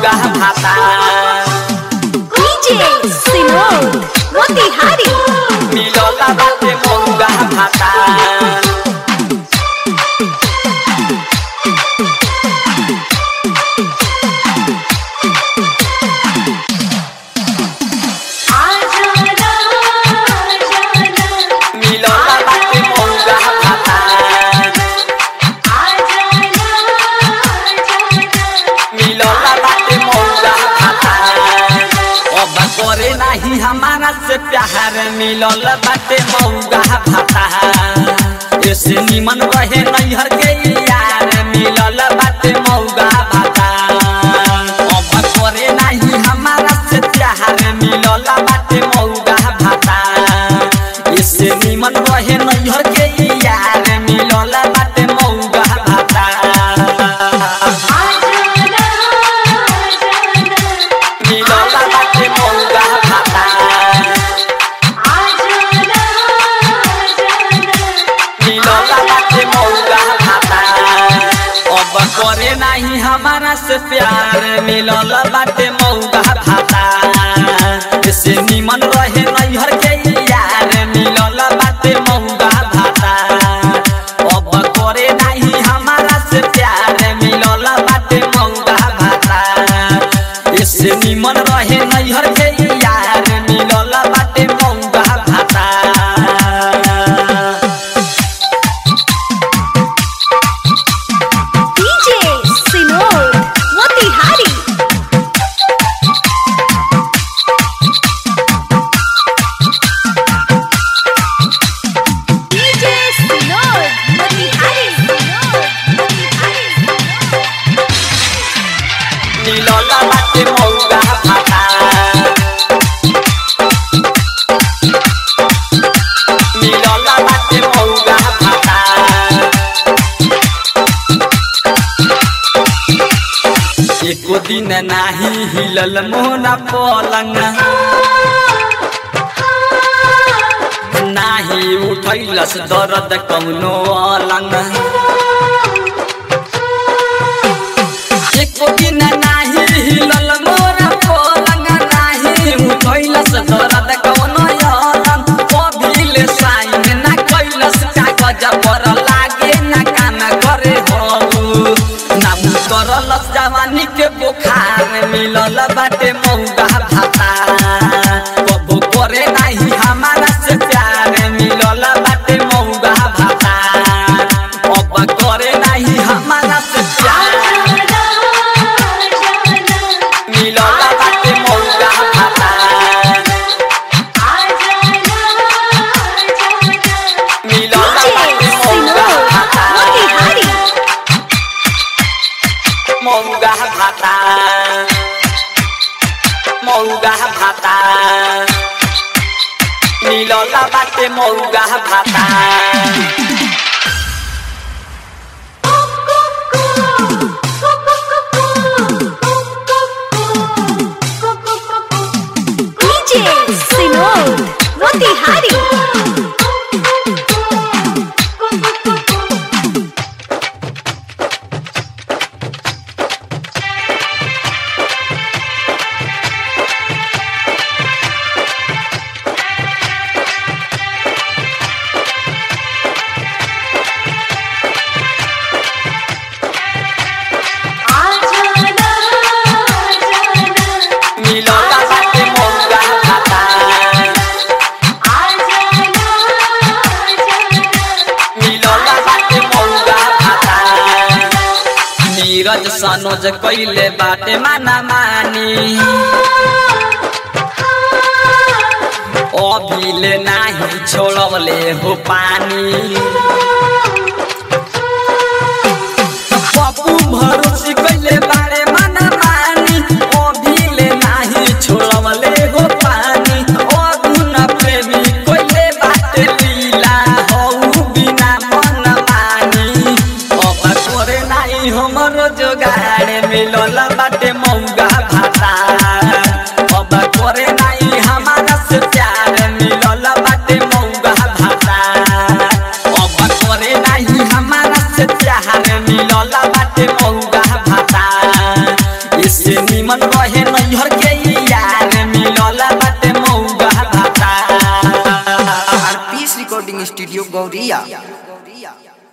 मौगा भाता DJ Sinod Motihari मिलला बाटे मौगा भाता मिलला बाटे मौगा भाता मिलला बाटे मौगा भाता अब करे नाही हमारा से प्यार मिलल बाटे मौगा भाता ऐसे निमन रहे नैहर के यार मिलल बाटे मौगा भाता अब करे नाही हमारा से प्यार मिलल बाटे मौगा भाता ऐसे निमन रहे नैहर के यार मिलल बाटे मौगा भाता मिलला बाटे मौगा भाता मिलला बाटे मौगा भाता अब करे नाही हमारा से प्यार मिलल बाटे मौगा भाता से निमन रहे नैहर के यार मिलल बाटे मौगा भाता अब करे नाही हमारा से प्यार मिलल बाटे मौगा भाता से निमन रहे नैहर के यार मिलल बाटे मौगा भाता DJ Sinod Motihari DJ Sinod Motihari Sinod Motihari मिलला बाटे मौगा भाता मिलला बाटे मौगा भाता एको दिन नाही हिलल मोना पलंग नाही उठैलस दर्द कौनो अलंग एको दिन नाही हिलल मोरा पलंग नाही उठैलस दर्द कौनो अलंग कभिले साइन ना कैलस कागज पर लागे ना काम करे हौ ना करलस जवानी के बुखार मिलल बाटे मौगा भाता कबो करे नाही हमारा से प्यार मिलल बाटे मौगा भाता अब करे नाही हमारा से प्यार मिलल बाटे मौगा भाता मिलल बाटे DJ मौगा Sinod भाता Motihari मौगा भाता मौगा भाता मिलल बाटे मौगा भाता DJ Sinod Motihari मिलल बाटे मौगा भाता मिलल बाटे मौगा भाता नीरज सनोज कैले बाटे माना मानी अभिले नाही छोड़वले हो पानी पप्पू भरोसी कैले बारे माना मानी अभिले नाही छोड़वले हो पानी अगुन प्रेमी कैले बाटे लीला हौ बिना मन मानी अब करे नाही हमरो जोगाड़ मिलल बाटे मौगा भाता अब करे नाही हमारा से प्यार मिलल बाटे मौगा भाता अब करे नाही हमारा से प्यार मिलल बाटे मौगा भाता इस से निमन रहे नैहर के यार मिलल बाटे मौगा भाता आरपीएस रिकॉर्डिंग स्टूडियो गौरिया